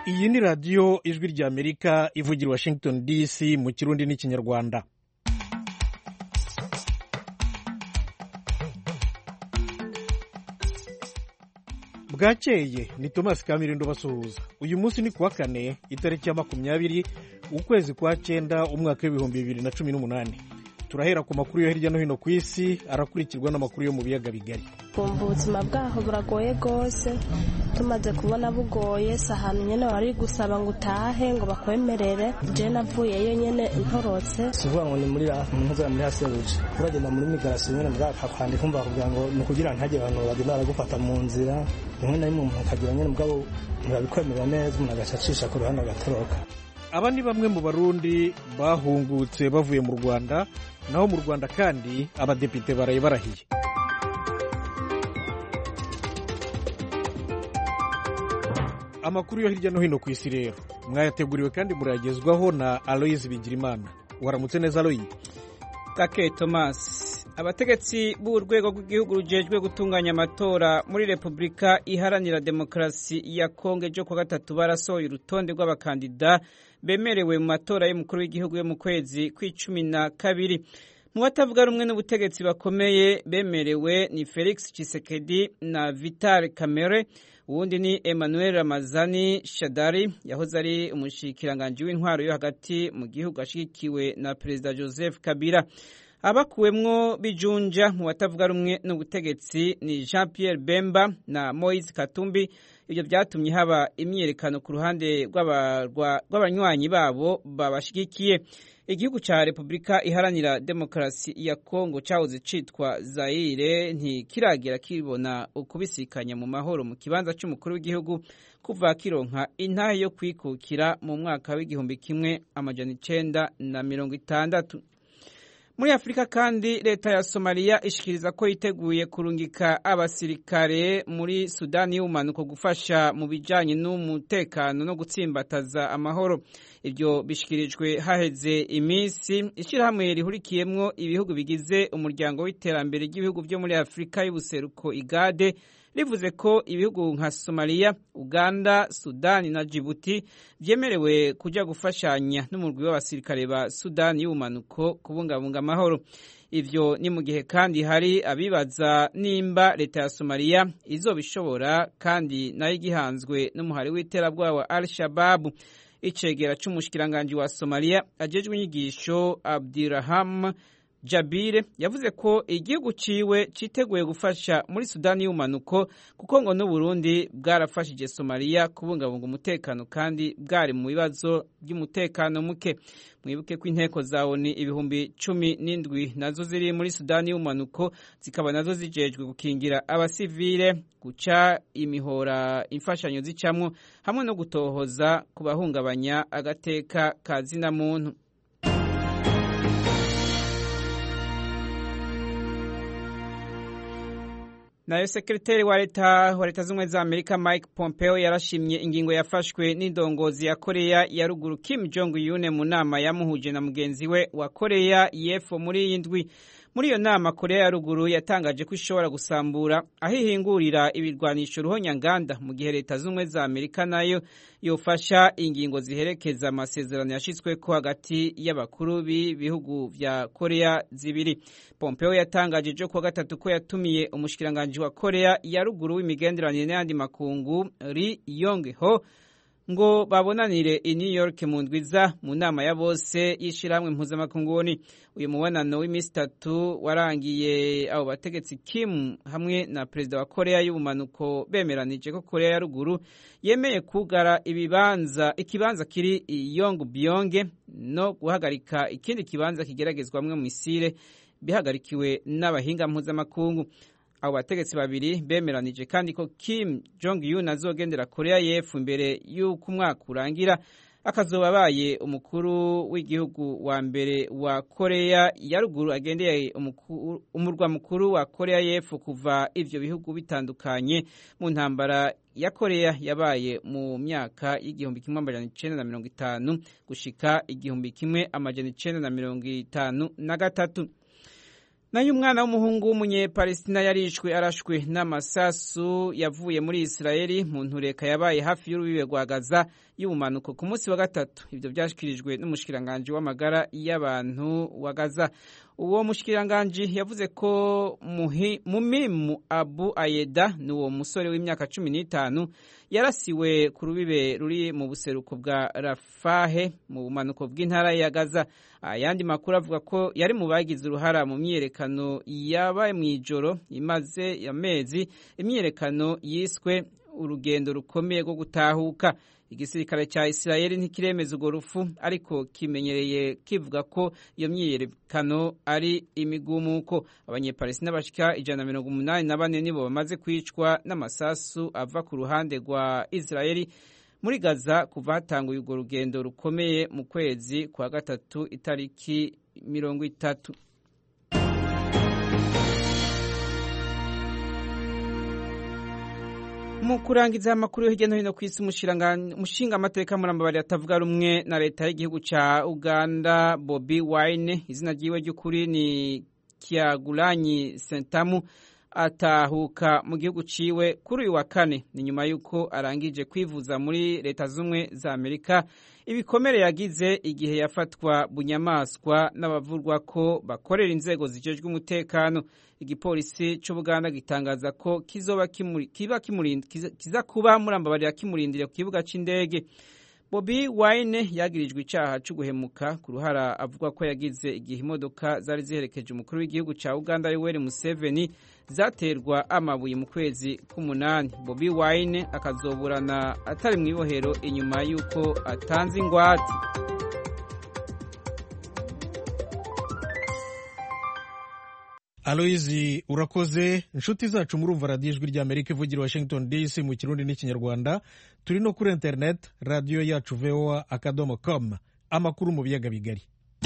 iyi ni radiyo ijwi ry'amerika ivugira washington dc mu kirundi n'ikinyarwanda bwakeye ni thomas kamirindo basuhuza uyu munsi ni kuwa kane itariki ya makumyabiri ukwezi kwa cyenda umwaka w'ibihumbi bibiri na cumi n'umunani turahera ku makuru yo hirya no hino ku isi arakurikirwa n'amakuru yo mu biyaga bigari kumva ubuzima bwaho buragoye rwose tumaze kubona bugoye si ahantu nyine wari gusaba ngo utahe ngo bakwemerere je navuyeyo nyine ntorotse si ukuvuga ngo ni muri ntuzara muri hasebuja uragenda muri migarasiyo nyine bwakakwandika umva bakubwira ngo ni ukugira ngo ntihagire abantu bagenda baragufata mu nzira rimwe na rimwe umuntu akagira nyine mugabo ntibabikwemerera neza umuntu agaca acisha ku ruhande agatoroka aba ni bamwe mu barundi bahungutse bavuye mu rwanda naho mu rwanda kandi abadepite baraye barahiye amakuru yo hirya no hino ku isi rero mwayateguriwe kandi murayagezwaho na aloyizi bigirimana waramutse neza aloyi gake tomasi abategetsi b'urwego rw'igihugu rujejwe gutunganya amatora muri repubulika iharanira demokarasi ya kongo ejo kuwa gatatu barasohoye urutonde rw'abakandida bemerewe mu matora y'umukuru w'igihugu yo mu kwezi kw'icumi na kabiri mu batavuga rumwe n'ubutegetsi bakomeye bemerewe ni felix Tshisekedi na vital kamere uwundi ni emmanuel ramazani shadari yahoze ari umushikiranganji w'intwaro yo hagati mu gihugu ashyigikiwe na perezida joseph kabila abakuwemwo bijunja mu batavuga rumwe n'ubutegetsi ni jean pierre bemba na moise katumbi ibyo byatumye haba imyiyerekano ku ruhande rw'abanywanyi babo babashyigikiye igihugu cya repubulika iharanira demokarasi ya kongo cyahoze cyitwa zayire ntikiragera kibona ukubisikanya mu mahoro mu kibanza cy'umukuru w'igihugu kuva kironka intahe yo kwikukira mu mwaka w'igihumbi kimwe amajana icenda na mirongo itandatu muri afurika kandi leta ya somaliya ishikiriza ko yiteguye kurungika abasirikare muri sudani y'ubumanuko gufasha mu bijyanye n'umutekano no gutsimbataza amahoro ibyo bishikirijwe haheze iminsi ishyirahamwe rihurikiyemwo ibihugu bigize umuryango w'iterambere ry'ibihugu byo muri afurika y'ubuseruko igade rivuze ko ibihugu nka somaliya uganda sudani na jibuti byemerewe kujya gufashanya n'umurwi w'abasirikare ba sudani y'ubumanuko kubungabunga amahoro ibyo ni mu gihe kandi hari abibaza nimba leta ya somaliya izobishobora kandi nayo igihanzwe n'umuhari w'iterabwoba wa al shababu icegera c'umushikiranganji wa somaliya ajejwe inyigisho abdiraham Jabire yavuze ko igihugu ciwe citeguye gufasha muri Sudani y'umanuko kuko ngo n'Uburundi bwarafashije Somalia kubungabunga umutekano kandi bwari mu bibazo by'umutekano muke mwibuke ko inteko za ONU ibihumbi cumi n'indwi nazo ziri muri Sudani y'umanuko zikaba nazo zijejwe gukingira abasivile guca imihora imfashanyo zicamwo hamwe no gutohoza ku bahungabanya agateka ka zina muntu nayo sekreteri wa leta wa leta z'ubumwe za amerika mike pompeo yarashimye ingingo yafashwe n'indongozi ya koreya ya ruguru kim jong un mu nama yamuhuje na mugenzi we wa koreya y'epfo muri iyi ndwi muri iyo nama koreya ya ruguru yatangaje ko ishobora gusambura aho ihingurira ibirwanisho ruhonyanganda mu gihe leta z'ubumwe za amerika nayo yofasha ingingo ziherekeza amasezerano yashyizweko hagati y'abakuru b'ibihugu vya koreya zibiri pompeo yatangaje ejo kuwa gatatu ko yatumiye umushikiranganji wa koreya ya ruguru w'imigenderanire n'ayandi makungu ri yong ho ngo babonanire i New York mu ndwiza mu nama ya bose y'ishyirahamwe mpuzamakunguni uyu mubonano w'iminsi itatu warangiye abo bategetsi Kim hamwe na perezida wa Korea y'ubumanuko bemeranije ko Korea ya ruguru yemeye kugara ibibanza ikibanza kiri i Yongbyon no guhagarika ikindi kibanza kigeragezwamwe mu misile bihagarikiwe n'abahinga mpuzamakungu abo bategetsi babiri bemeranije kandi ko Kim Jong Un azogendera Korea y'Epfo imbere y'uko umwaka urangira akazoba abaye umukuru w'igihugu wa mbere wa Korea ya ruguru agendeye umurwa mukuru wa Korea y'Epfo kuva ivyo bihugu bitandukanye mu ntambara ya Korea yabaye mu myaka y'igihumbi kimwe amajana icenda na mirongo itanu gushika igihumbi kimwe amajana icenda na mirongo itanu na gatatu nayo umwana w'umuhungu w'umunyepalestina yarishwe arashwe n'amasasu yavuye muri isirayeli mu ntureka yabaye hafi y'urubibe rwa gaza y'ubumanuko ku munsi wa gatatu ibyo byashyikirijwe n'umushikiranganji w'amagara y'abantu wa gaza uwo mushikiranganji yavuze ko mumimu abu ayeda ni uwo musore w'imyaka cumi n'itanu yarasiwe ku rubibe ruri mu buseruko bwa rafahe mu bumanuko bw'intara ya gaza ayandi makuru avuga ko yari mu bagize uruhara mu myiyerekano yabaye mu ijoro imaze amezi imyiyerekano yiswe urugendo rukomeye rwo gutahuka igisirikare cya isirayeli ntikiremeza urwo rufu ariko kimenyereye kivuga ko iyo myiyerekano ari imigumuko abanyepalestina bashika ijana na mirongo umunani na bane nibo bamaze kwicwa n'amasasu ava ku ruhande rwa isirayeli muri gaza kuva hatanguye urwo rugendo rukomeye mu kwezi kwa gatatu itariki mirongo itatu mu kurangiza amakuru yo hirya no hino ku isi umushinga amateka murambabari atavuga rumwe na leta y'igihugu cya uganda bobi wine izina ryiwe ry'ukuri ni kiagulanyi sentamu atahuka mu gihugu ciwe kuri uyu wa kane ni nyuma y'uko arangije kwivuza muri leta z'ubumwe za amerika ibikomere yagize igihe yafatwa bunyamaswa n'abavurwa ko bakorera inzego zijejwe umutekano igipolisi cy'ubuganda gitangaza ko kizoba kiba kiza kuba murambabarira kimurindire ku kibuga cy'indege bobi wine yagirijwe icyaha cyo guhemuka ku ruhara avuga ko yagize igihe imodoka zari ziherekeje umukuru w'igihugu cya uganda yoweri museveni zaterwa amabuye mu kwezi k'umunani bobi wine akazoburana atari mu ibohero inyuma y'uko atanze ingwate aloyizi urakoze inshuti zacu murumva radiyo ijwi ry'amerika ivugira washington dc mu kirundi n'ikinyarwanda turi no kuri interineti radiyo yacu voa akadomo com amakuru mu biyaga bigari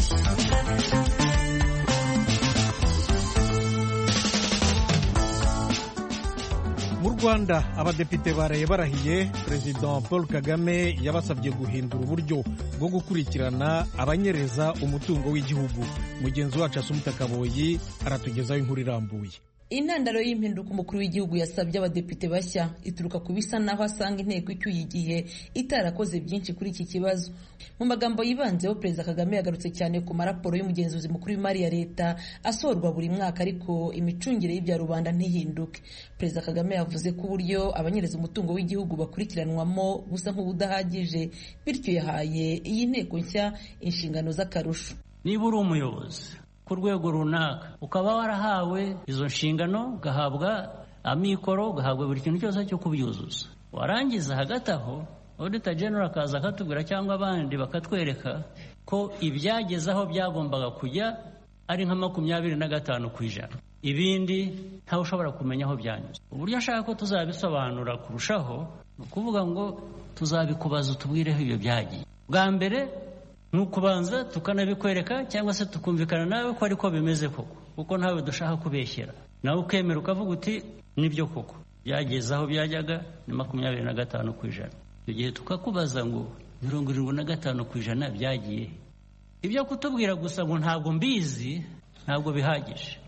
mu rwanda abadepite baraye barahiye perezida paul kagame yabasabye guhindura uburyo bwo gukurikirana abanyereza umutungo w'igihugu mugenzi wacu asumuta kaboyi aratugezaho inkuru irambuye intandaro y'impinduka umukuru w'igihugu yasabye abadepite bashya ituruka ku bisa naho asanga inteko icyuye igihe itarakoze byinshi kuri iki kibazo mu magambo yibanzeho perezida kagame yagarutse cyane ku maraporo y'umugenzuzi mukuru w'imari ya leta asorwa buri mwaka ariko imicungire y'ibya rubanda ntihinduke perezida kagame yavuze ko uburyo abanyereza umutungo w'igihugu bakurikiranwamo busa nk'ubudahagije bityo yahaye iyi nteko nshya inshingano z'akarusho niba uri umuyobozi ku rwego runaka ukaba warahawe izo nshingano ugahabwa amikoro ugahabwa buri kintu cyose cyo kubyuzuza warangiza hagati aho odita genero akaza akatubwira cyangwa abandi bakatwereka ko ibyageze aho byagombaga kujya ari nka makumyabiri na gatanu ku ijana ibindi ntawe ushobora kumenya aho byanyuze uburyo ashaka ko tuzabisobanura kurushaho ni ukuvuga ngo tuzabikubaza utubwireho ibyo byagiye bwa mbere ni ukubanza tukanabikwereka cyangwa se tukumvikana nawe ko ariko bimeze koko kuko ntawe dushaka kubeshyera nawe ukemera ukavuga uti nibyo koko byageze aho byajyaga ni makumyabiri na gatanu ku ijana icyo gihe tukakubaza ngo mirongo irindwi na gatanu ku ijana byagiye ibyo kutubwira gusa ngo ntabwo mbizi ntabwo bihagije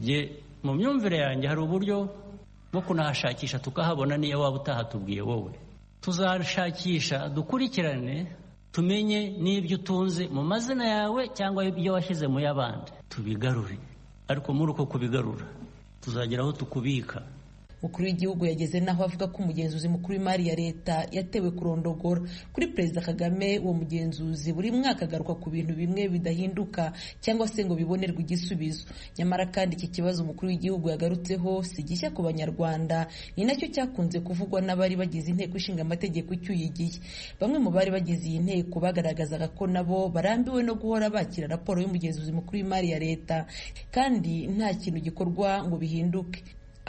mu myumvire yanjye hari uburyo bwo kunahashakisha tukahabona niyo waba utahatubwiye wowe tuzashakisha dukurikirane tumenye n'ibyo utunze mu mazina yawe cyangwa ibyo washyize mu y'abandi tubigarure ariko muri uko kubigarura tuzagera aho tukubika umukuru w'igihugu yageze n'aho avuga ko umugenzuzi mukuru w'imari ya leta yatewe kurondogora kuri perezida kagame uwo mugenzuzi buri mwaka agaruka ku bintu bimwe bidahinduka cyangwa se ngo bibonerwe igisubizo nyamara kandi iki kibazo umukuru w'igihugu yagarutseho si gishya ku banyarwanda ni nacyo cyakunze kuvugwa n'abari bagize inteko ishinga amategeko icyuye igihe bamwe mu bari bagize iyi nteko bagaragazaga ko nabo barambiwe no guhora bakira raporo y'umugenzuzi mukuru w'imari ya leta kandi nta kintu gikorwa ngo bihinduke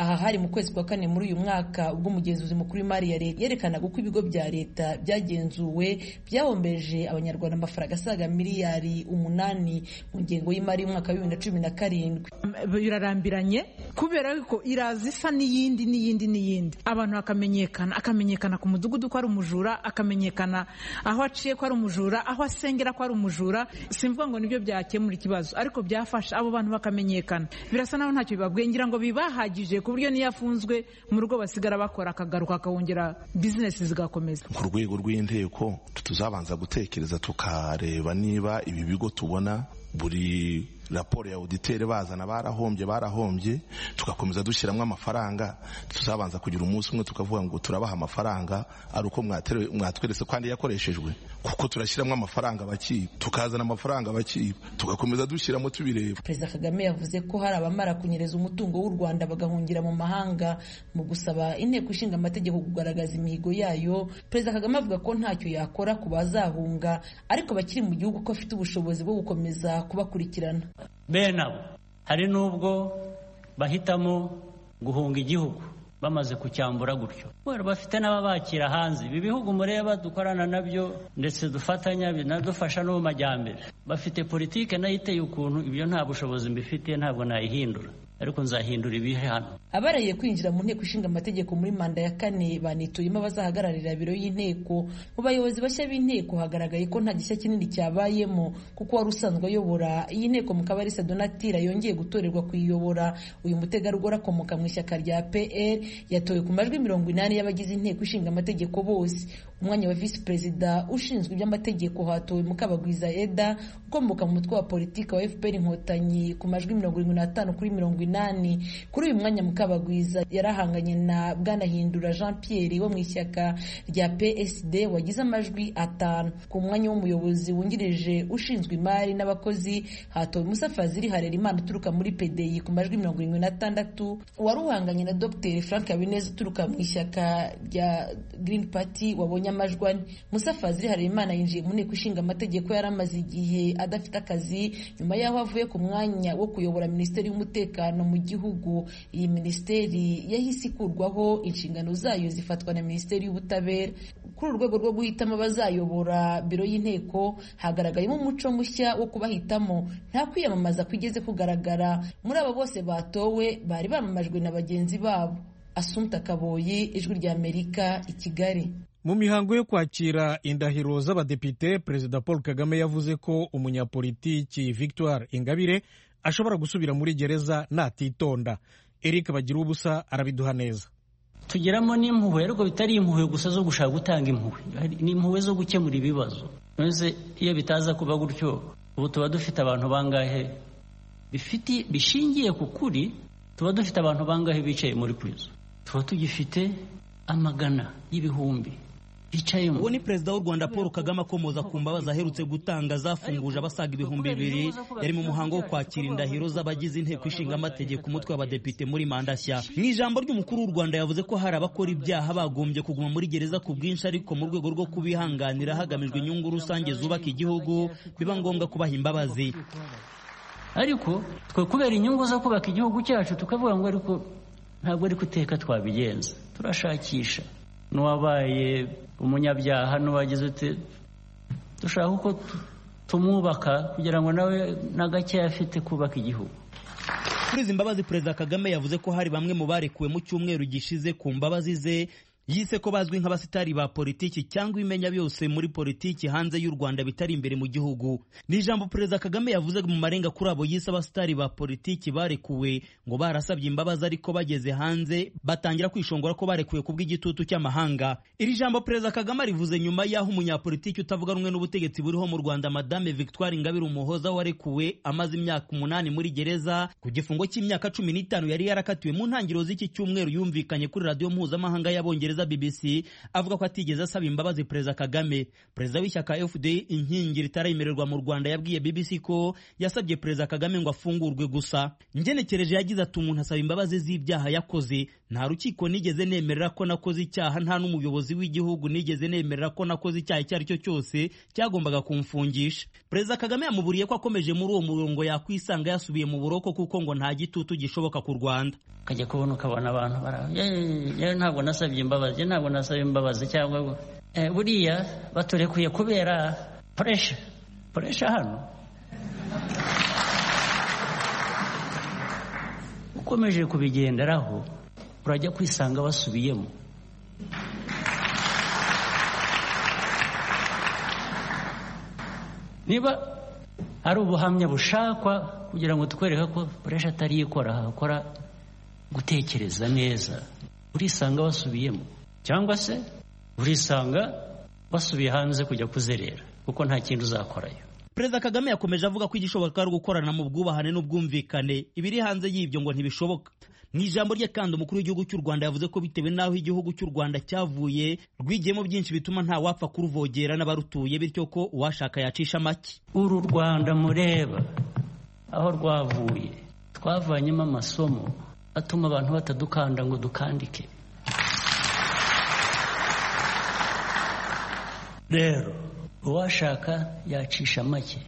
aha hari mu kwezi kwa kane muri uyu mwaka ubwo umugenzuzi mukuru w'imari ya leta yerekanaga uko ibigo bya leta byagenzuwe byahombeje abanyarwanda amafaranga asaga miliyari umunani mu ngengo y'imari y'umwaka wa bibiri na cumi na karindwi birarambiranye kubera ko iraza isa n'iyindi n'iyindi n'iyindi abantu bakamenyekana akamenyekana ku mudugudu ko ari umujura akamenyekana aho aciye ko ari umujura aho asengera ko ari umujura simvuga ngo nibyo byakemura ikibazo ariko byafasha abo bantu bakamenyekana birasa naho ntacyo bibabwiye ngira ngo bibahagije ku buryo niyo afunzwe mu rugo basigara bakora akagaruka akawongera bizinesi zigakomeza ku rwego rw'inteko tuzabanza gutekereza tukareba niba ibi bigo tubona buri raporo ya auditeur bazana barahombye barahombye tugakomeza dushyiramo amafaranga tuzabanza kugira umunsi umwe tukavuga ngo turabaha amafaranga ari uko mwatweretse kandi yakoreshejwe kuko turashyiramo amafaranga bakiba tukazana amafaranga bakiba tugakomeza dushyiramo tubireba perezida kagame yavuze ko hari abamara kunyereza umutungo w'u rwanda bagahungira mu mahanga mu gusaba inteko ishinga amategeko kugaragaza imihigo yayo perezida kagame avuga ko ntacyo yakora ku bazahunga ariko bakiri mu gihugu ko afite ubushobozi bwo gukomeza kubakurikirana bene abo hari n'ubwo bahitamo guhunga igihugu bamaze kucyambura gutyo bafite n'ababakira hanze ibi bihugu mureba dukorana nabyo ndetse dufatanya binadufasha no mu majyambere bafite politike nayo iteye ukuntu ibyo nta bushobozi mbifitiye ntabwo nayihindura ariko nzahindura ibihe hano abarahiye kwinjira mu nteko ishinga amategeko muri manda ya kane banituyemo abazahagararira biro y'inteko mu bayobozi bashya b'inteko hagaragaye ko nta gishya kinini cyabayemo kuko wari usanzwe ayobora iyi nteko mukabarisa donatira yongeye gutorerwa kuyiyobora uyu mutegarugori akomoka mu ishyaka rya pr yatowe ku majwi mirongo inani y'abagize inteko ishinga amategeko bose umwanya wa visi perezida ushinzwe iby'amategeko hatowe mukabagwiza eda ukomoka mu mutwe wa politiki wa fpr inkotanyi ku majwi mirongo irindwi n'atanu kuri mirongo inani kuri uyu mwanya mukabagwiza yarahanganye na bwanahindura jean pierre wo mu ishyaka rya psd wagize amajwi atanu ku mwanya w'umuyobozi wungirije ushinzwe imari n'abakozi hatowe musa fazili harerimana uturuka muri pdi ku majwi mirongo irindwi n'atandatu wari uhanganye na dr frank habineza uturuka mu ishyaka rya green party wabonye amajwi ane musa fazili harerimana yinjiye mu nteko ishinga amategeko yari amaze igihe adafite akazi nyuma y'aho avuye ku mwanya wo kuyobora minisiteri y'umutekano mu gihugu iyi minisiteri yahise ikurwaho inshingano zayo zifatwa na minisiteri y'ubutabera kuri uru rwego rwo guhitamo abazayobora biro y'inteko hagaragayemo umuco mushya wo kubahitamo nta kwiyamamaza kwigeze kugaragara muri abo bose batowe bari bamamajwe na bagenzi babo asumta kaboyi ijwi ry'amerika i kigali mu mihango yo kwakira indahiro z'abadepite perezida paul kagame yavuze ko umunyapolitiki victoire ingabire ashobora gusubira muri gereza natitonda eric bagira ubusa arabiduha neza tugeramo n'impuhwe ariko bitari impuhwe gusa zo gushaka gutanga impuhwe ni impuhwe zo gukemura ibibazo maze iyo bitaza kuba gutyo ubu tuba dufite abantu bangahe bifite bishingiye ku kuri tuba dufite abantu bangahe bicaye muri purizo tuba tugifite amagana y'ibihumbi bicayemo uwo ni perezida w'u rwanda paul kagame akomoza ku mbabazi aherutse gutanga zafunguje abasaga ibihumbi bibiri yari mu muhango wo kwakira indahiro z'abagize inteko ishinga amategeko umutwe w'abadepite muri manda nshya mu ijambo ry'umukuru w'u rwanda yavuze ko hari abakora ibyaha bagombye kuguma muri gereza ku bwinshi ariko mu rwego rwo kubihanganira hagamijwe inyungu rusange zubaka igihugu biba ngombwa kubaha imbabazi ariko twe kubera inyungu zo kubaka igihugu cyacu tukavuga ngo ariko ntabwo ari guteka twabigenza turashakisha n'uwabaye umunyabyaha n'uwagize ute dushaka uko tumwubaka kugira ngo nawe na gake afite kubaka igihugu kuri izi mbabazi perezida kagame yavuze ko hari bamwe mu barekuwe mu cyumweru gishize ku mbabazi ze yise ko bazwi nk'abasitari ba politiki cyangwa imenya byose muri politiki hanze y'u Rwanda bitari imbere mu gihugu ni ijambo perezida Kagame yavuze mu marenga kuri abo yise abasitari ba politiki barekuwe ngo barasabye imbabazi ariko bageze hanze batangira kwishongora ko barekuwe ku bw'igitutu cy'amahanga iri jambo perezida Kagame rivuze nyuma y'aho umunyapolitiki utavuga rumwe n'ubutegetsi buriho mu Rwanda madame Victoire Ingabire Umuhoza warekuwe amaze imyaka umunani muri gereza ku gifungo cy'imyaka cumi n'itanu yari yarakatiwe mu ntangiriro z'iki cyumweru yumvikanye kuri radiyo mpuzamahanga y'abongereza bwongereza bbc avuga ko atigeze asaba imbabazi perezida kagame perezida w'ishyaka fda inkingi ritarayemererwa mu rwanda yabwiye bbc ko yasabye perezida kagame ngo afungurwe gusa ngenekereje yagize ati umuntu asaba imbabazi z'ibyaha yakoze nta rukiko nigeze nemerera ko nakoze icyaha nta n'umuyobozi w'igihugu nigeze nemerera ko nakoze icyaha icyo ari cyo cyose cyagombaga kumfungisha perezida kagame yamuburiye ko akomeje muri uwo murongo yakwisanga yasubiye mu buroko kuko ngo nta gitutu gishoboka ku rwanda ukajya kubona ukabona abantu bara ntabwo nasabye imbabazi ntabwo nasabye imbabazi cyangwa buriya baturekuye kubera puresha puresha hano ukomeje kubigenderaho urajya kwisanga basubiyemo niba hari ubuhamya bushakwa kugira ngo twereke ko puresha atari ikora hakora gutekereza neza urisanga basubiyemo cyangwa se urisanga basubiye hanze kujya kuzerera kuko nta kindi uzakorayo perezida kagame yakomeje avuga ko igishoboka ari ugukorana mu bwubahane n'ubwumvikane ibiri hanze y'ibyo ngo ntibishoboka mu ijambo rye kandi umukuru w'igihugu cy'u rwanda yavuze ko bitewe n'aho igihugu cy'u rwanda cyavuye rwigiyemo byinshi bituma nta wapfa kuruvogera n'abarutuye bityo ko uwashaka yacisha make uru rwanda mureba aho rwavuye twavanyemo amasomo atuma abantu batadukanda ngo dukandike rero uwashaka yacisha make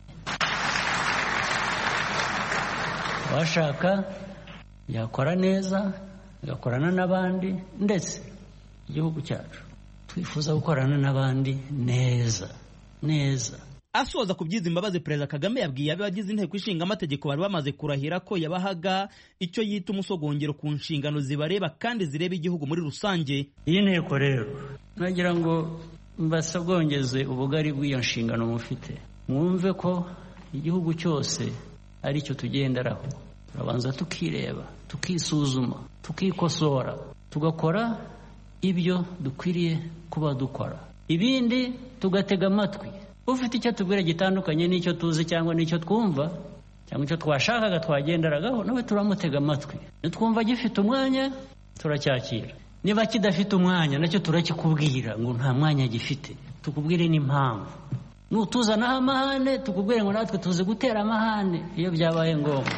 uwashaka yakora neza agakorana n'abandi ndetse igihugu cyacu twifuza gukorana n'abandi neza neza asoza ku byiza imbabazi perezida kagame yabwiye abagize inteko ishinga amategeko bari bamaze kurahira ko yabahaga icyo yita umusogongero ku nshingano zibareba kandi zireba igihugu muri rusange iyi nteko rero nagira ngo mbasogongeze ubugari bw'iyo nshingano mufite mwumve ko igihugu cyose ari cyo tugenderaho turabanza tukireba tukisuzuma tukikosora tugakora ibyo dukwiriye kuba dukora ibindi tugatega amatwi ufite icyo tubwira gitandukanye n'icyo tuzi cyangwa n'icyo twumva cyangwa icyo twashakaga twagenderagaho nawe turamutega amatwi nitwumva gifite umwanya turacyakira niba kidafite umwanya nacyo turakikubwira ngo nta mwanya gifite tukubwire n'impamvu nutuzanaho amahane tukubwire ngo natwe tuzi gutera amahane iyo byabaye ngombwa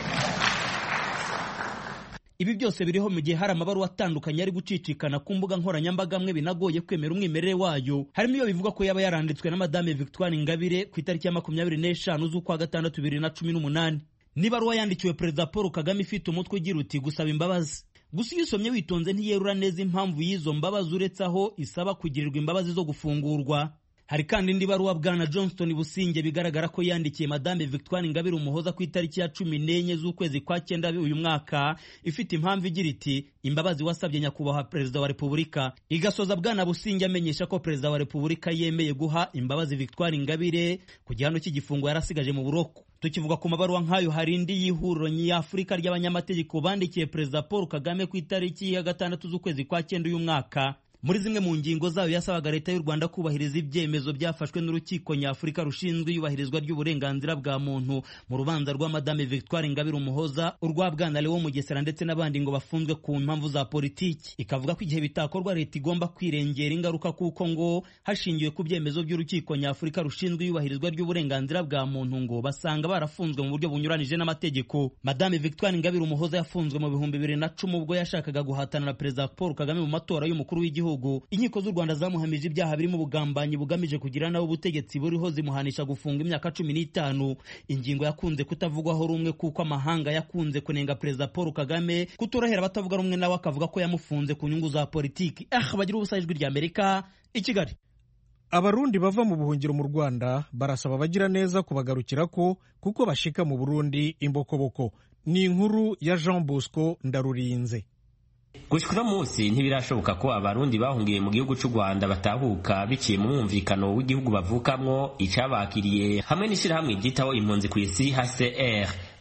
ibi byose biriho mu gihe hari amabaruwa atandukanye ari gucicikana ku mbuga nkoranyambaga amwe binagoye kwemera umwimerere wayo harimo iyo bivuga ko yaba yaranditswe na madame victoire ingabire ku itariki ya makumyabiri n'eshanu z'ukwa gatandatu bibiri na cumi n'umunani n'ibaruwa yandikiwe perezida paul kagame ifite umutwe ugira uti gusaba imbabazi gusa iyo usomye witonze ntiyerura neza impamvu y'izo mbabazi uretse aho isaba kugirirwa imbabazi zo gufungurwa hari kandi indi baruwa bwana johnston businge bigaragara ko yandikiye madame victoire ingabire umuhoza ku itariki ya cumi n'enye z'ukwezi kwa cyenda uyu mwaka ifite impamvu igira iti imbabazi wasabye nyakubahwa perezida wa repubulika igasoza bwana businge amenyesha ko perezida wa repubulika yemeye guha imbabazi victoire ingabire ku gihano cy'igifungo yarasigaje mu buroko tukivuga ku mabaruwa nk'ayo hari indi y'ihuriro nyafurika ry'abanyamategeko bandikiye perezida paul kagame ku itariki ya gatandatu z'ukwezi kwa cyenda uyu mwaka muri zimwe mu ngingo zayo yasabaga leta y'u rwanda kubahiriza ibyemezo byafashwe n'urukiko nyafurika rushinzwe iyubahirizwa ry'uburenganzira bwa muntu mu rubanza rwa madame victoire ingabire umuhoza urwa bwana lewo mugesera ndetse n'abandi ngo bafunzwe ku mpamvu za politiki ikavuga ko igihe bitakorwa leta igomba kwirengera ingaruka kuko ngo hashingiwe ku byemezo by'urukiko nyafurika rushinzwe iyubahirizwa ry'uburenganzira bwa muntu ngo basanga barafunzwe mu buryo bunyuranije n'amategeko madame victoire ingabire umuhoza yafunzwe mu bihumbi bibiri na cumi ubwo yashakaga guhatana na perezida paul kagame mu matora y'umukuru w'igihugu inkiko z'u rwanda zamuhamije ibyaha birimo ubugambanyi bugamije kugira nawe ubutegetsi buriho zimuhanisha gufunga imyaka cumi n'itanu ingingo yakunze kutavugwaho rumwe kuko amahanga yakunze kunenga perezida paul kagame kutorohera abatavuga rumwe nawe akavuga ko yamufunze ku nyungu za politiki ah bagira ubusa ijwi rya amerika i kigali abarundi bava mu buhungiro mu rwanda barasaba abagira neza kubagarukira ko kuko bashika mu burundi imbokoboko ni inkuru ya jean bosco ndarurinze gushika uno munsi ntibirashoboka ko abarundi bahungiye mu gihugu cy'u rwanda batahuka biciye mu mwumvikano w'igihugu bavukamwo icabakiriye hamwe n'ishyirahamwe ryitaho impunzi ku isi hcr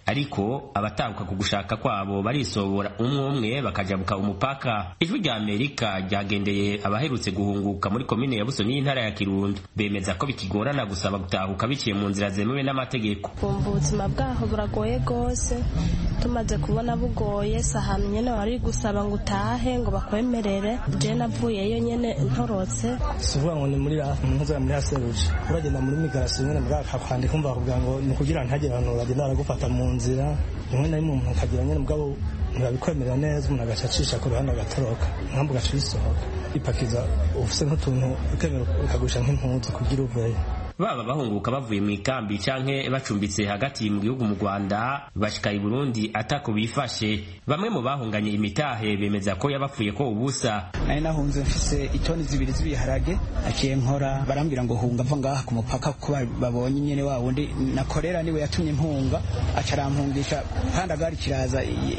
ariko abatahuka ku gushaka kwabo barisobora umwe umwe bakajabuka umupaka ijwi rya amerika ryagendeye abaherutse guhunguka muri komine ya busoni y'intara ya kirundo bemeza ko bikigorana gusaba gutahuka biciye mu nzira zemewe n'amategeko kumva ubuzima bwaho buragoye rwose tumaze kubona bugoye si ahantu nyine wari gusaba ngo utahe ngo bakwemerere je navuyeyo nyine ntorotse si ukuvuga ngo ni muri mpuzara muri haseruje uragenda muri migarasiyo nyine mbwa kwandika kumva bakubwira ngo ni ukugira ngo ntihagire abantu bagenda baragufata mu nzira rimwe na rimwe umuntu akagira nyine mugabo ntibabikwemerera neza umuntu agaca acisha ku ruhande agatoroka nkambu ugaca uyisohoka ipakiza ufise nk'utuntu ukemera ukagusha nk'impuzu kugira uveyo baba bahunguka bavuye mu ikambi canke bacumbitse hagati mu gihugu mu Rwanda bashika i Burundi atako bifashe bamwe mu bahunganye imitahe bemeza ko yabapfuye ko ubusa nari nahunze mfise itoni zibiri z'ibiharage aciye nkora barambwira ngo hunga mva ngaha ku mupaka kuko babonye nyene wa wundi nakorera niwe yatumye mpunga aca arampungisha pandagari kiraza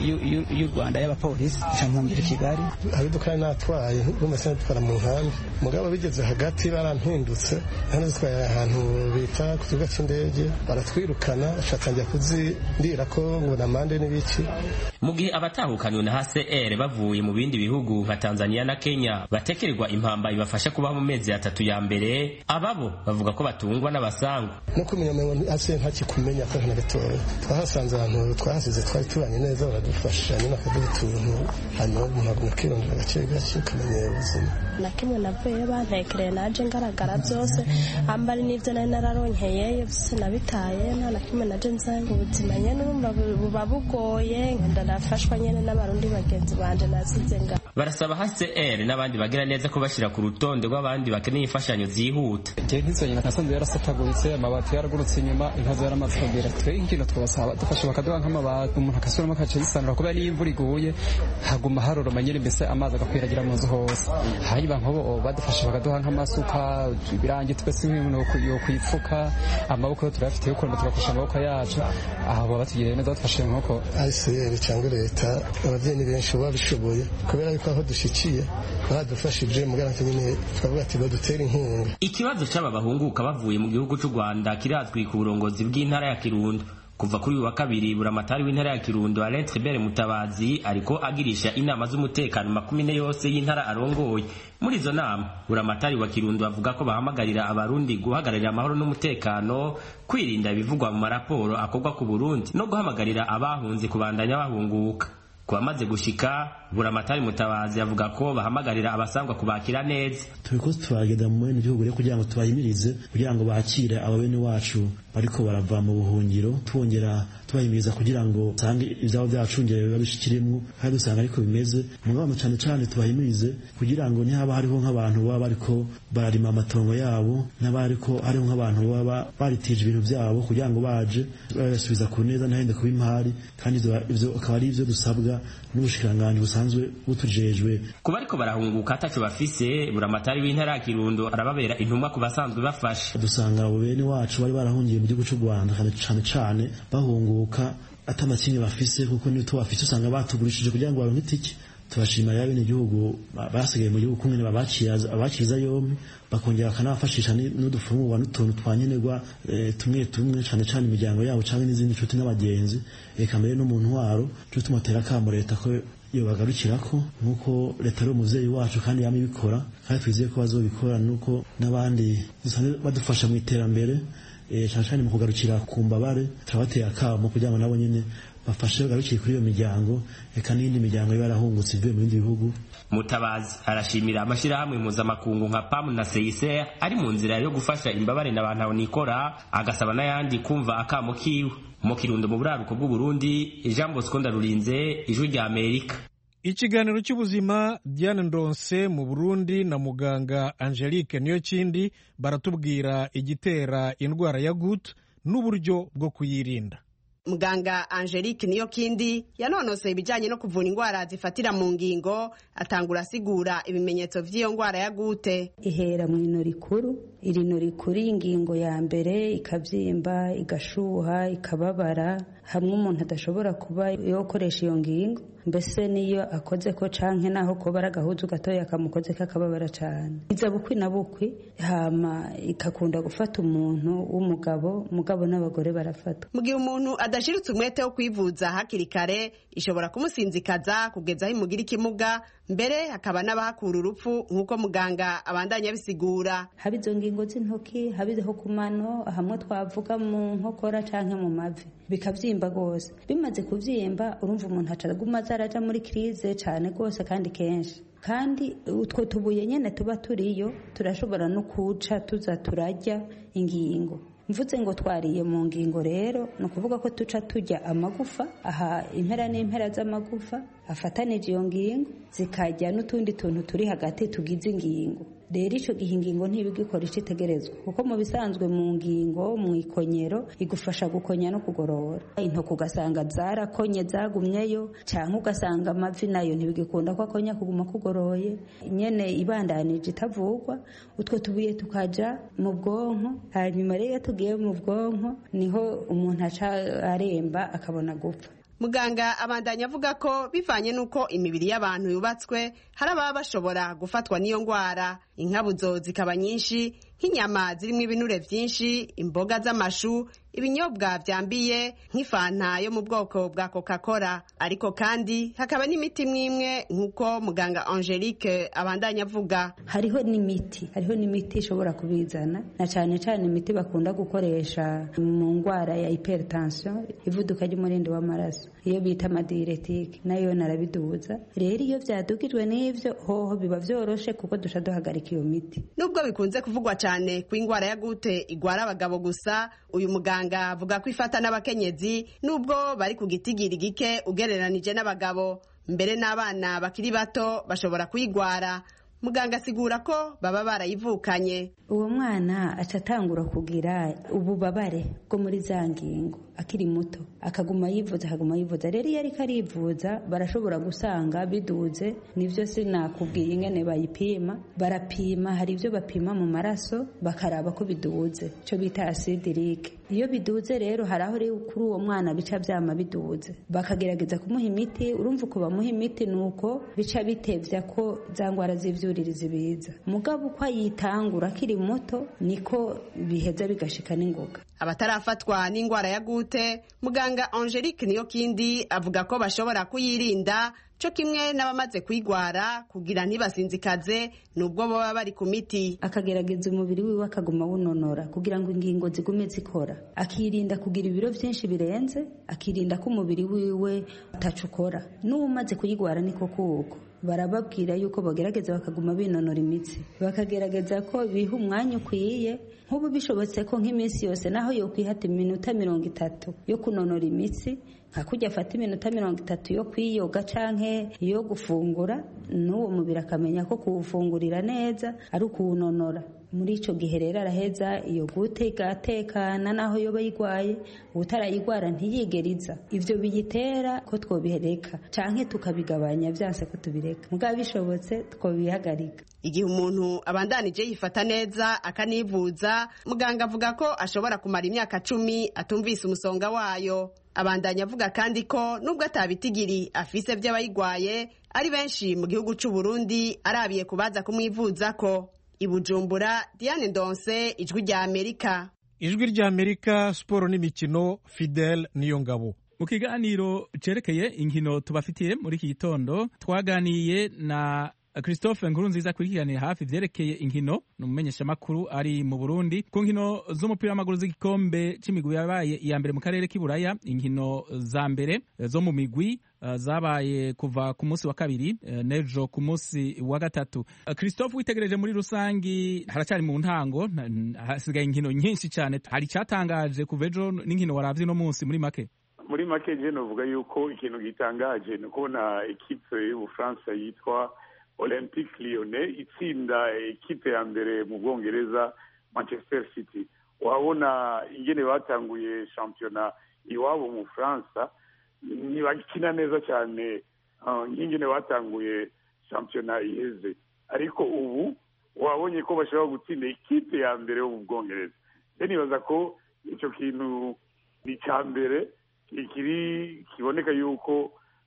y'u Rwanda y'abapolisi aca mpungira i Kigali abiduka natwaye rumese natwara mu nkambi mugabo bigeze hagati barampindutse hano zitwaye ahantu bita ku kibuga cy'indege baratwirukana batangira kuzindira ko ngo namande n'ibiki mu gihe abatahukanywe na HCR bavuye mu bindi bihugu nka Tanzania na Kenya batekererwa impamba ibafasha kubaho mu mezi atatu ya mbere ababo bavuga ko batungwa n'abasangwa no kumenya ngo HCR ntakikumenya ko na gatoya twahasanze abantu twahasize twari tubanye neza baradufasha nyine bakaduha utuntu hanyuma umuntu aguma akirondera gake gake ukamenyera ubuzima na kimwe navuyeyo bantekereye naje ngaragara byose ambari n'ibyo nari nararonkeyeyo byose nabitaye nta na kimwe naje nzanga ubuzima nyene urumva buba bugoye nkenda nafashwa nyene n'abarundi bagenzi banje nasize nga barasaba HCR n'abandi bagira neza ko bashira ku rutonde rw'abandi bakeneye imfashanyo zihuta je nkizanye nasanze yarasataguritse amabati yaragurutse inyuma inkazo yaramaze kugera twe ikintu twabasaba dufashe bakaduha nk'amabati umuntu akasuramo akaca yisanura kubera niyo imvura iguye haguma haroroma nyene mbese amazi agakwiragira mu nzu hose hanyuma nk'ubu badufashe bakaduha nk'amasuka ibirangi twese nk'ibintu yo kwipfuka amaboko yo turayafite yo kuramba tugakoresha amaboko yacu aho baba batugiriye neza badufashe nk'uko ICR cyangwa leta ababyeyi ni benshi baba bishoboye kubera yuko aho dushikiye badufashije mugana nyine twavuga ati badutere inkunga ikibazo c'aba bahunguka bavuye mu gihugu c'u Rwanda kirazwi ku burongozi bw'intara ya Kirundo kuva kuri uyu wa kabiri buramatari w'intara ya Kirundo Alain Tribert Mutabazi ariko agirisha inama z'umutekano makumyine yose y'intara arongoye muri izo nama buramatari wa Kirundo avuga ko bahamagarira abarundi guhagararira amahoro n'umutekano kwirinda ibivugwa mu maraporo akorwa ku Burundi no guhamagarira abahunze kubandanya bahunguka ku bamaze gushika buramatari mutabazi avuga ko bahamagarira abasangwa kubakira neza turiko turagenda mu bene gihugu rero kugira ngo tubahimirize kugira ngo bakire aba bene wacu bariko barava mu buhungiro twongera tubahimiriza kugira ngo usange ivyabo vyacungere biba bishikiremwo kandi dusanga ariko bimeze mugabo cane cane tubahimirize kugira ngo ntihaba hariho nk'abantu baba bariko bararima amatongo yabo n'abariko hariho nk'abantu baba baritije ibintu vyabo kugira ngo baje babasubiza ku neza ntahende kuba impari kandi ivyo akaba ari ivyo dusabwa n'ubushikiranganji busanzwe butujejwe kuba ariko barahunguka ataco bafise buramatari w'intara ya Kirundo arababera intumwa ku basanzwe bafasha dusanga abo bene wacu bari barahungiye mu gihugu c'u Rwanda cane cane bahunguka atamakinyi bafise kuko niyo tubafise usanga batugurishije kugira ngo baronke itike turashima ya bene igihugu basigaye mu gihugu kumwe abakiriza yombi bakongera bakanabafashisha n'udufungurwa n'utuntu twankenerwa tumwe tumwe cane cane imiryango yabo canke n'izindi nshuti n'abagenzi eka mbere no mu ntwaro cyo tumutera akamo leta ko iyo bagarukirako nk'uko leta ari umuvyeyi wacu kandi yama ibikora kandi twizeye ko bazobikora nuko n'abandi badufasha mu iterambere cyane cyane mu kugarukira ku mbabare turabateye akamo kugira ngo nabo nyene bafashe bagarukiye kuri iyo miryango eka n'indi miryango iba yarahungutse ivuye mu bindi bihugu mutabazi arashimira amashyirahamwe mpuzamakungu nka pamu na seyise ari mu nzira yo gufasha imbabare na bantu nikora agasaba n'ayandi kumva akamo kiwe mu kirundo mu buraruko bw'uburundi jean bosco ndarurinze ijwi rya amerika ikiganiro cy'ubuzima diane ndonse mu burundi na muganga angelique niyokindi baratubwira igitera indwara ya gut n'uburyo bwo kuyirinda muganga angelique niyo kindi yanonoseye ibijyanye no kuvura indwara zifatira mu ngingo atangura asigura ibimenyetso by'iyo ndwara ya gute ihera mu ino rikuru irino rikuru y'ingingo ya mbere ikabyimba igashuha ikababara hamwe umuntu adashobora kuba yokoresha iyo ngingo mbese niyo akoze ko canke naho koba ari agahuzu gatoya kamukoze kakababara cane iza bukwi na bukwi hama ikakunda gufata umuntu w'umugabo mugabo n'abagore barafatwa mu gihe umuntu adashiritse umwete wo kwivuza hakiri kare ishobora kumusinzikaza kugeza aho imugira ikimuga mbere hakaba n'abahakura urupfu nk'uko muganga abandanya abisigura haba izo ngingo z'intoki haba izo ku mano hamwe twavuga mu nkokora canke mu mavi bikavyimba rwose bimaze kuvyimba urumva umuntu acaguma aza araja muri krize cane rwose kandi kenshi kandi utwo tubuye nyene tuba turiyo turashobora no kuca tuza turarya ingingo mvuze ngo twariye mu ngingo rero ni ukuvuga ko tuca tujya amagufa aha impera n'impera z'amagufa afatanije iyo ngingo zikajya n'utundi tuntu turi hagati tugize ingingo rero icyo gihe ingingo ntibigikora icyo itegerezwa kuko mu bisanzwe mu ngingo mu ikonyero igufasha gukonya no kugorora intoki ugasanga zarakonye zagumyeyo cyangwa ugasanga amavi nayo ntibigikunda ko akonya kuguma kugoroye nyene ibandanije itavugwa utwo tubuye tukaja mu bwonko hanyuma rero iyo tugiye mu bwonko niho umuntu aca aremba akabona gupfa muganga abandanya avuga ko bivanye n'uko imibiri y'abantu yubatswe hari ababa bashobora gufatwa n'iyo ndwara inkabuzo zikaba nyinshi nk'inyama zirimo ibinure byinshi imboga z'amashu ibinyobwa byambiye nk'ifanta yo mu bwoko bwa coca cola ariko kandi hakaba n'imiti imwe nk'uko muganga angelique abandanya avuga hariho n'imiti hariho n'imiti ishobora kubizana na cyane cyane imiti bakunda gukoresha mu ndwara ya hypertension ivuduka ry'umurindi w'amaraso iyo bita amadiretike nayo narabiduza rero iyo byadugijwe n'ibyo hoho biba byoroshe kuko duca duhagarika iyo miti nubwo bikunze kuvugwa cyane ko indwara ya gute igwara abagabo gusa uyu muganga avuga ko ifata n'abakenyezi nubwo bari ku gitigiri gike ugereranije n'abagabo mbere n'abana bakiri bato bashobora kuyigwara muganga asigura ko baba barayivukanye uwo mwana aca atangura kugira ububabare bwo muri za ngingo akiri muto akaguma yivuza akaguma yivuza rero iyo ariko arivuza barashobora gusanga biduze nibyo sinakubwiye ingene bayipima barapima hari ibyo bapima mu maraso bakaraba ko biduze icyo bita asidirike iyo biduze rero hari aho rero kuri uwo mwana bica byama biduze bakagerageza kumuha imiti urumva uko bamuha imiti ni uko bica bitevya ko za ndwara z'ivyuririzi biza mugabo uko ayitangura akiri muto niko biheza bigashika n'ingoga abatarafatwa n'indwara ya gute muganga angelique niyo kindi avuga ko bashobora kuyirinda cyo kimwe n'abamaze kuyigwara kugira ntibasinzikaze nubwo baba bari ku miti akagerageza umubiri wiwe akaguma awunonora kugira ngo ingingo zigume zikora akirinda kugira ibiro byinshi birenze akirinda ko umubiri wiwe utacukora n'uwumaze kuyigwara niko kuko barababwira yuko bagerageza bakaguma binonora imitsi bakagerageza ko biha umwanya ukwiye nk'ubu bishobotse ko nk'iminsi yose naho yo kwihata iminota mirongo itatu yo kunonora imitsi nka kujya afata iminota mirongo itatu yo kwiyoga canke yo gufungura n'uwo mubiri akamenya ko kuwufungurira neza ari ukuwunonora muri ico gihe rero araheza iyo gute igatekana naho yoba yigwaye utarayigwara ntiyigeriza ivyo biyitera ko twobihereka canke tukabigabanya vyanse ko tubireka mugabo bishobotse twobihagarika igihe umuntu abandanije yifata neza akanivuza muganga avuga ko ashobora kumara imyaka cumi atumvise umusonga wayo abandanya avuga kandi ko nubwo atabitigiri afise by'abayigwaye ari benshi mu gihugu c'u Burundi arabiye kubaza kumwivuza ko ibujumbura Diane Ndonse ijwi rya Amerika ijwi rya Amerika siporo n'imikino Fidel niyo ngabo mu kiganiro cerekeye inkino tubafitiye muri iki gitondo twaganiye na christophe nkurunziza akurikiranira hafi ivyerekeye inkino ni umumenyeshamakuru ari mu burundi ku nkino z'umupira w'amaguru z'igikombe c'imigwi yabaye iya mbere mu karere k'iburaya inkino za mbere zo mu migwi uh, zabaye kuva ku munsi wa kabiri uh, nejo ku munsi wa gatatu uh, christophe witegereje muri rusangi haracari mu ntango hasigaye inkino nyinshi cyane hari icatangaje kuva ejo n'inkino waravye no munsi muri make muri make je novuga yuko ikintu gitangaje ni ukubona ekipe y'ubufaransa yitwa olympique lyonnais itsinda ikipe ya mbere mu bwongereza manchester city wabona ingene batanguye shampiyona iwabo mu bufaransa ntibakina neza cyane nk'ingene batanguye shampiyona iheze ariko ubu wabonye ko bashobora gutsinda ikipe ya mbere yo mu bwongereza rero nibaza ko icyo kintu ni icya mbere kiri kiboneka yuko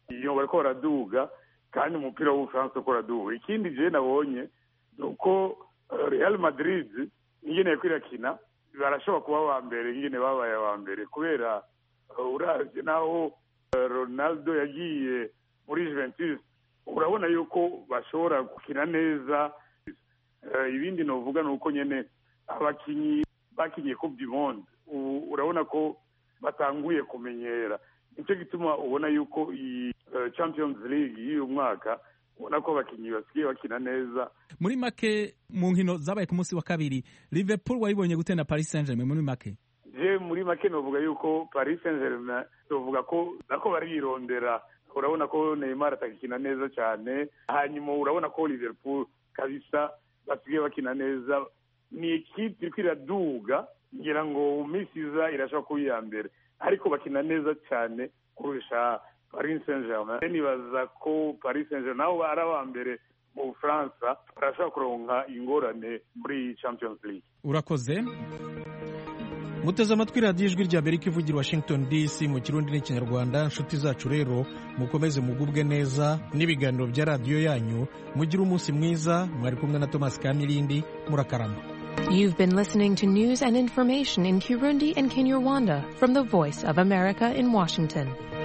iyo bariko baraduga kandi umupira w'ubufaransa uko uraduga ikindi je nabonye ni uko real madrid ingene yariko irakina barashobora kuba wa mbere ingene babaye wa mbere kubera uravye naho ronaldo yagiye muri juventus urabona yuko bashobora gukina neza ibindi novuga ni uko nyene abakinyi bakinyiye coupe du monde ubu urabona ko batanguye kumenyera nicyo gituma ubona yuko iyi champions league y'uyu mwaka ubona ko abakinnyi basigaye bakina neza muri make mu nkino zabaye ku munsi wa kabiri liverpool wayibonye gute na paris saint germain muri make je muri make novuga yuko paris saint germain novuga ko nako barirondera urabona ko neymar atagikina neza cyane hanyuma urabona ko liverpool kabisa basigaye bakina neza ni ekipe iriko iraduga ngira ngo mu minsi iza irashobora kuba iya mbere ariko bakina neza cyane kurusha paris saint germain nibaza ko paris saint germain nabo ari aba mbere mu bufaransa barashobora kuronka ingorane muri champions league urakoze muteze amatwi radiyo ijwi rya amerika ivugira washington dc mu kirundi n'ikinyarwanda inshuti zacu rero mukomeze mugubwe neza n'ibiganiro bya radiyo yanyu mugire umunsi mwiza mwari kumwe na thomas kamirindi murakarama You've been listening to news and information in Kirundi and Kinyarwanda from the Voice of America in Washington.